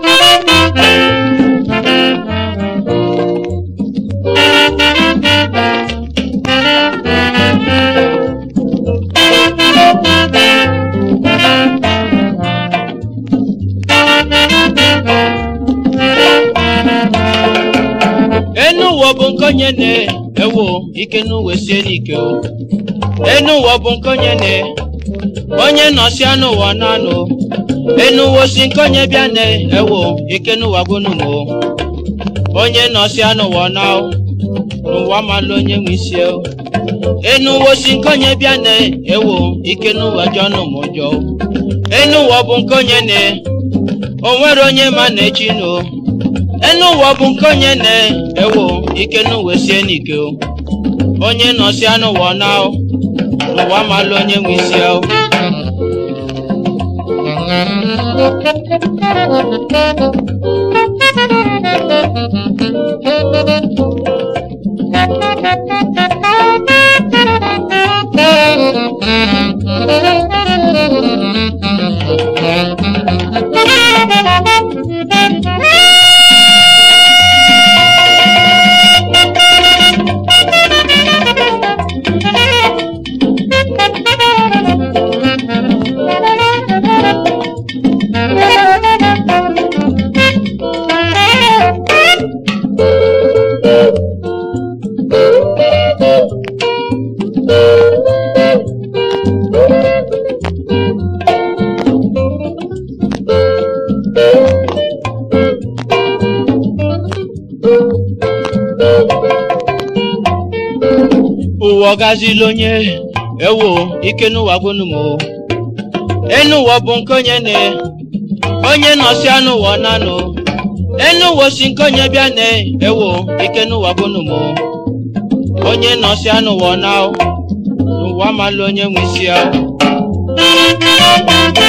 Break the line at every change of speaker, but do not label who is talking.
enu ụwa bụ nke onye na-ewo ike n'uwe sie n'ike o enu ụwa bụ nke onye na onye nọsịa n'ụwa nanụ enu ụwa si nke onye bịa na-ewo ike n'ụwa gwụnụmo onye nọsịa n'ụwa na n'ụwa malụ onye nwe isi o enu ụwa si nke onye bịa na-ewo ike n'ụwa jọnụ m ụjọ enu ụwa bụ nke onye na o nwere onye ma na echi no enu ụwa bụ nke onye na-ewo ike n'uwe sie n'ike o onye nọsịa n'ụwa na n'ụwa malụ onye nwe isi o ụwa ọgazila onye ewo ike n'ụwa gwụnụmo enu ụwa bụ nke onye na onye nọsịa n'ụwa nanụ enu ụwa si nke onye bịa na ewo ike n'ụwa gwụnụmo onye nọsịa n'ụwa na n'ụwa malụ onye nwe isi ahụ